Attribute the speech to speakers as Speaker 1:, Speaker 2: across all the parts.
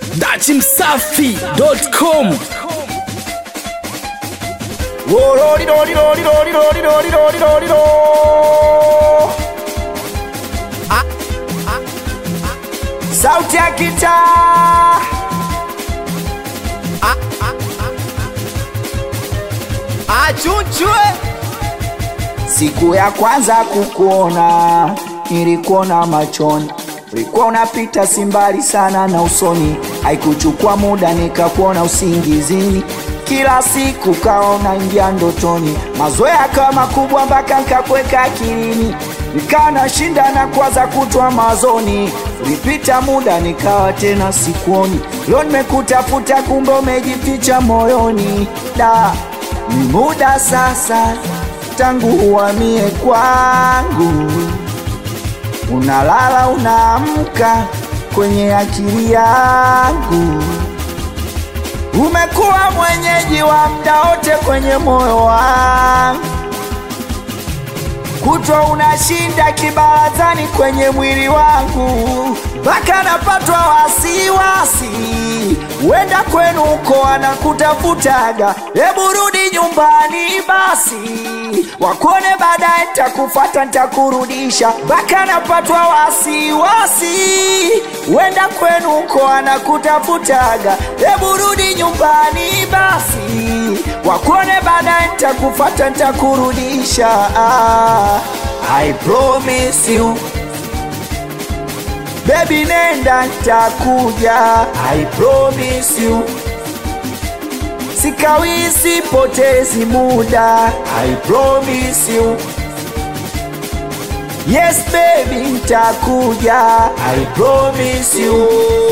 Speaker 1: dachimsafi.com
Speaker 2: sauti ya kitaa
Speaker 3: achunchwe
Speaker 2: siku ya kwanza kukuona nilikuona machoni ulikuwa unapita simbali sana na usoni haikuchukua muda nikakuona usingizini kila siku kaona ingia ndotoni mazoea kama kubwa mpaka nkakweka akilini nikaa nashinda na kwaza kutwa mazoni ulipita muda nikawa tena sikuoni leo nimekutafuta kumbe umejificha moyoni da ni muda sasa tangu uhamie kwangu unalala unaamka kwenye akili yangu umekuwa mwenyeji wa mda wote kwenye moyo wangu kutwa unashinda kibarazani kwenye mwili wangu mpaka napatwa wasiwasi wenda kwenu uko anakutafutaga hebu rudi nyumbani basi wakuone baadaye ntakufata ntakurudisha mpaka napatwa wasiwasi wenda kwenu uko anakutafutaga hebu rudi nyumbani basi wakuone baadaye ntakufata ntakurudisha ah, I promise you Baby nenda ntakuja I promise you Sikawisi potezi muda I promise you Yes baby ntakuja I promise you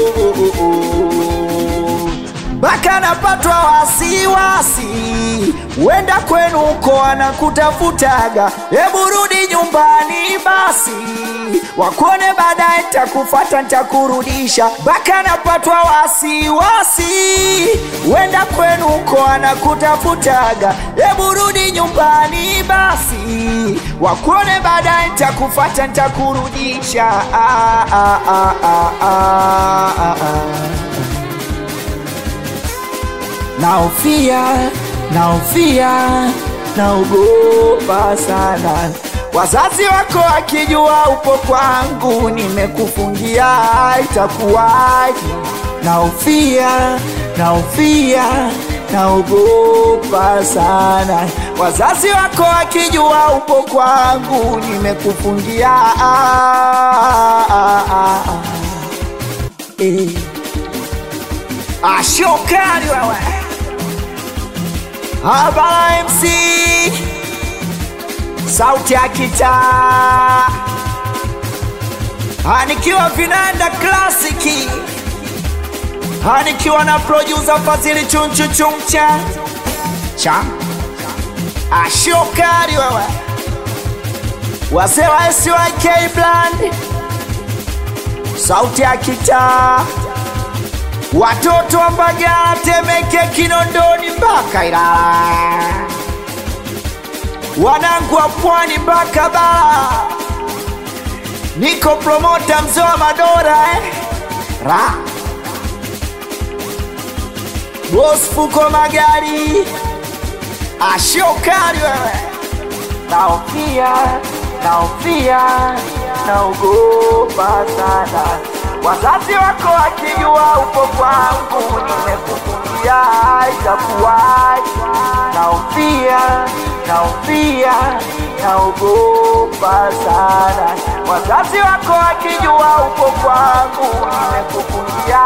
Speaker 2: mpaka napatwa wasiwasi wenda kwenu uko anakutafutaga hebu rudi nyumbani basi wakuone baadaye ntakufata ntakurudisha mpaka napatwa wasiwasi wenda kwenu uko anakutafutaga hebu rudi nyumbani basi wakuone baadaye ntakufata ntakurudisha ah, ah, ah, ah, ah, ah, ah naofia naofia naogopa sana wazazi wako akijua upo kwangu nimekufungia itakuwaji naofia naofia naogopa sana wazazi wako akijua upo kwangu nimekufungia ah, ah, ah, ah. Eh. ashokali wewe Habara MC sauti ya kitaa anikiwa vinanda klasiki anikiwa na producer Fadhili chunchu chumcha cha ashokali wewe wazee wa SYK Brand sauti ya kitaa watoto wa Mbagala, Temeke, Kinondoni mpaka Ilala, wanangu wa Pwani mpaka Bara. Niko promota mzee wa Madora eh? Ra Boss Fuko Magari, ashokari wewe, naofia naofia, naogopa sana wazazi wako wakijua upo kwangu, nimekufungia itakuwaje? Naofia, naofia, naogopa sana. Wazazi wako wakijua upo kwangu, nimekufungia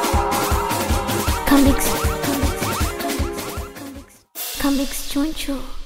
Speaker 4: Come Bix, come Bix, come Bix, come Bix, come Bix, choncho.